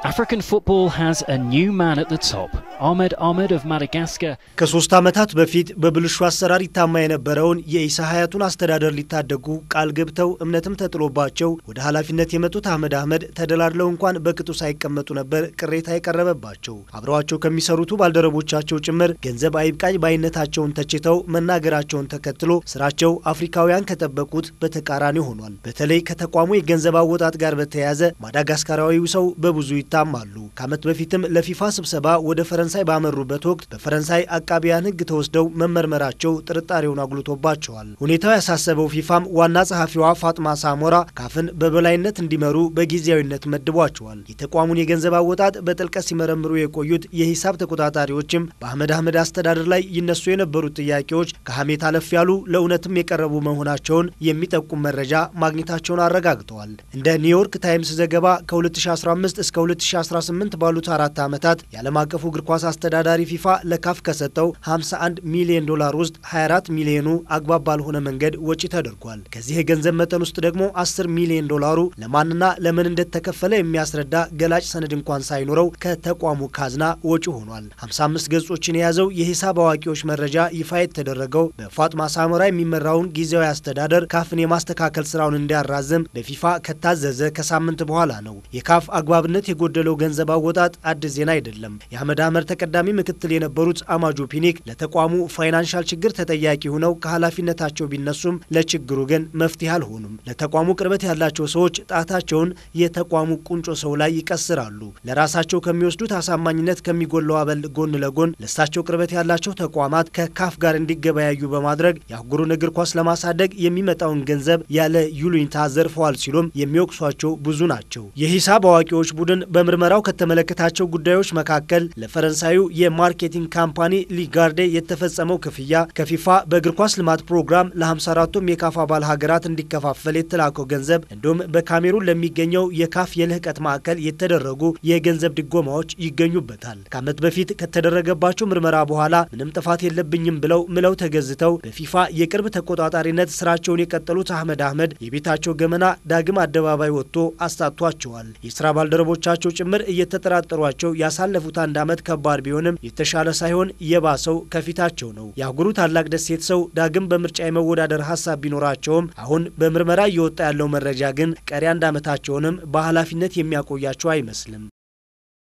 African football has a new man at the top. Ahmed Ahmed of Madagascar. ከሶስት ዓመታት በፊት በብልሹ አሰራር ይታማ የነበረውን የኢሳ ሀያቱን አስተዳደር ሊታደጉ ቃል ገብተው እምነትም ተጥሎባቸው ወደ ኃላፊነት የመጡት አህመድ አህመድ ተደላድለው እንኳን በቅጡ ሳይቀመጡ ነበር ቅሬታ የቀረበባቸው። አብረዋቸው ከሚሰሩቱ ባልደረቦቻቸው ጭምር ገንዘብ አይብቃኝ ባይነታቸውን ተችተው መናገራቸውን ተከትሎ ስራቸው አፍሪካውያን ከጠበቁት በተቃራኒ ሆኗል። በተለይ ከተቋሙ የገንዘብ አወጣጥ ጋር በተያያዘ ማዳጋስካራዊው ሰው በብዙ ይታማሉ። ከዓመት በፊትም ለፊፋ ስብሰባ ወደ ፈረንሳይ ባመሩበት ወቅት በፈረንሳይ አቃቢያን ሕግ ተወስደው መመርመራቸው ጥርጣሬውን አጉልቶባቸዋል። ሁኔታው ያሳሰበው ፊፋም ዋና ጸሐፊዋ ፋጥማ ሳሞራ ካፍን በበላይነት እንዲመሩ በጊዜያዊነት መድቧቸዋል። የተቋሙን የገንዘብ አወጣጥ በጥልቀት ሲመረምሩ የቆዩት የሂሳብ ተቆጣጣሪዎችም በአህመድ አህመድ አስተዳደር ላይ ይነሱ የነበሩት ጥያቄዎች ከሐሜት አለፍ ያሉ ለእውነትም የቀረቡ መሆናቸውን የሚጠቁም መረጃ ማግኘታቸውን አረጋግጠዋል። እንደ ኒውዮርክ ታይምስ ዘገባ ከ2015 እስከ 2018 ባሉት አራት ዓመታት የዓለም አቀፉ እግር ኳስ አስተዳዳሪ ፊፋ ለካፍ ከሰጠው 51 ሚሊዮን ዶላር ውስጥ 24 ሚሊዮኑ አግባብ ባልሆነ መንገድ ወጪ ተደርጓል። ከዚህ የገንዘብ መጠን ውስጥ ደግሞ 10 ሚሊዮን ዶላሩ ለማንና ለምን እንደተከፈለ የሚያስረዳ ገላጭ ሰነድ እንኳን ሳይኖረው ከተቋሙ ካዝና ወጪ ሆኗል። 55 ገጾችን የያዘው የሂሳብ አዋቂዎች መረጃ ይፋ የተደረገው በፋጥማ ሳሞራ የሚመራውን ጊዜያዊ አስተዳደር ካፍን የማስተካከል ስራውን እንዲያራዝም በፊፋ ከታዘዘ ከሳምንት በኋላ ነው። የካፍ አግባብነት የጎደለው ገንዘብ አወጣጥ አዲስ ዜና አይደለም። የአህመድ አህመድ ተቀዳሚ ምክትል የነበሩት አማጁ ፒኒክ ለተቋሙ ፋይናንሻል ችግር ተጠያቂ ሆነው ከኃላፊነታቸው ቢነሱም ለችግሩ ግን መፍትሄ አልሆኑም። ለተቋሙ ቅርበት ያላቸው ሰዎች ጣታቸውን የተቋሙ ቁንጮ ሰው ላይ ይቀስራሉ። ለራሳቸው ከሚወስዱት አሳማኝነት ከሚጎለው አበል ጎን ለጎን ለእሳቸው ቅርበት ያላቸው ተቋማት ከካፍ ጋር እንዲገበያዩ በማድረግ የአህጉሩን እግር ኳስ ለማሳደግ የሚመጣውን ገንዘብ ያለ ይሉኝታ ዘርፈዋል ሲሉም የሚወቅሷቸው ብዙ ናቸው። የሂሳብ አዋቂዎች ቡድን በምርመራው ከተመለከታቸው ጉዳዮች መካከል ለፈረንሳዩ የማርኬቲንግ ካምፓኒ ሊጋርዴ የተፈጸመው ክፍያ፣ ከፊፋ በእግር ኳስ ልማት ፕሮግራም ለ54ቱም የካፍ አባል ሀገራት እንዲከፋፈል የተላከው ገንዘብ እንዲሁም በካሜሩን ለሚገኘው የካፍ የልህቀት ማዕከል የተደረጉ የገንዘብ ድጎማዎች ይገኙበታል። ከዓመት በፊት ከተደረገባቸው ምርመራ በኋላ ምንም ጥፋት የለብኝም ብለው ምለው ተገዝተው በፊፋ የቅርብ ተቆጣጣሪነት ስራቸውን የቀጠሉት አህመድ አህመድ የቤታቸው ገመና ዳግም አደባባይ ወጥቶ አስታቷቸዋል። የስራ ባልደረቦቻቸው ጭምር እየተጠራጠሯቸው ያሳለፉት አንድ ዓመት ከባድ ቢሆንም የተሻለ ሳይሆን የባሰው ከፊታቸው ነው። የአህጉሩ ታላቅ ደሴት ሰው ዳግም በምርጫ የመወዳደር ሀሳብ ቢኖራቸውም አሁን በምርመራ እየወጣ ያለው መረጃ ግን ቀሪ አንድ ዓመታቸውንም በኃላፊነት የሚያቆያቸው አይመስልም።